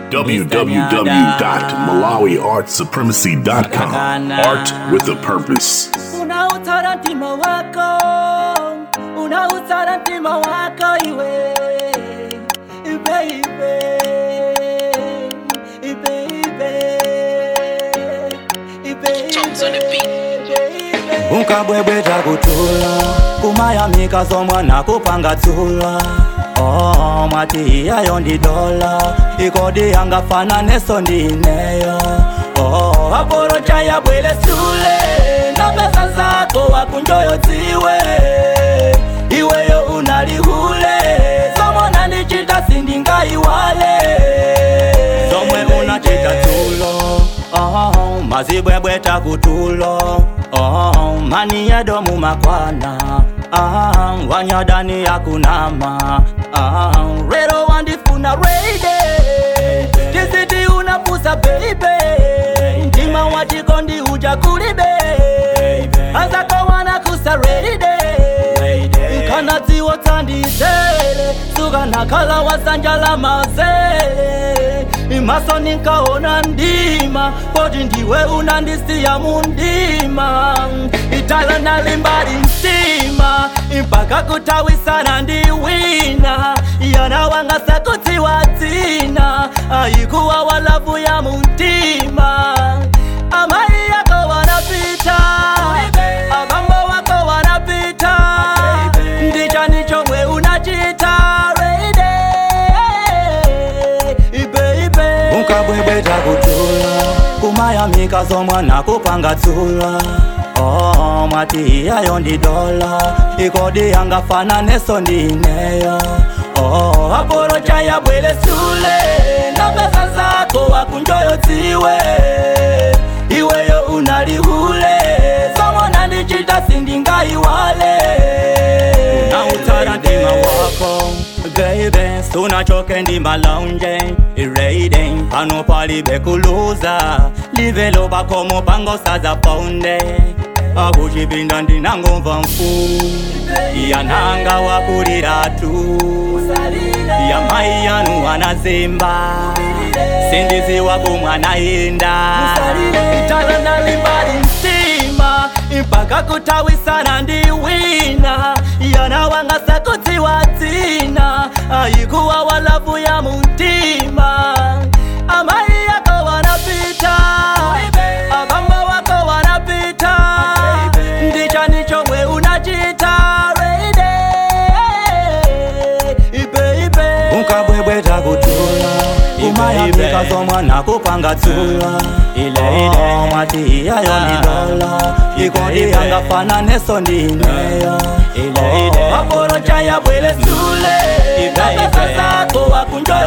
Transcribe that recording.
www.malawiartsupremacy.com. Art with a purpose. unautara mtima wako unautara mtima wako iwe baby unkabwebwe takutula kumayamika somwana kupanga tsula oh, mwati iyayo ndi dola ikodi yangafana neso ndineyo oh, aporo chayabwele sule na pesa zako wakunjoyo dziwe iweyo unalihule somona ndichita sindingaiwale somwe unachita tulo oh, mazibwebwe takutulo oh, mani yedomu makwana ah, wanyadani yakunama ah, rero wandifuna reide tisiti unapusa beibe mtima wachikondi uja kulibe azako wanakusa reide kana dziwo tsandizele suka nakhala wasanjala mazele imaso ninkaona ndima poti ndiwe unandisiya mundima itala nalimbali mtima mpaka kutawisana ndiwina yana wanga sakutiwa dzina ayikuwa walavu ya muntima amai yako wanapita abambo wako wanapita ndicha nichomwe unachita unkabwebwe takutula kumayamika somwana kupanga tsula oh, mwati iyayo ndi dola ikodi yangafana neso ndineyo oh, aporo chayabwele sule na pesa zako wakunjoyo dziwe iweyo unalihule somona ndichita sindingaiwale nautara ndima wako baby sunachoke ndima launje ireide pano palibe kuluza livelo bakomo pangosaza paunde akuchipinda ndinangomva mfu yananga wakulira tu ya mai yanu anazimba sindiziwa kumwana inda itala nalimbali mtima mpaka kutawisana ndiwina yana wanga sakutiwa dzina ayikuwa walavu ya muntima amai yako wanapita abambo wako wanapita ndicha nichomwe unachita unkabwebwe takutula kumayamika somwana kupanga tsula oh, mwati iyayo ni dola ikodi yangafana neso ndineyo oh, aporo chayabwele sule na pesa zako wakunjoyo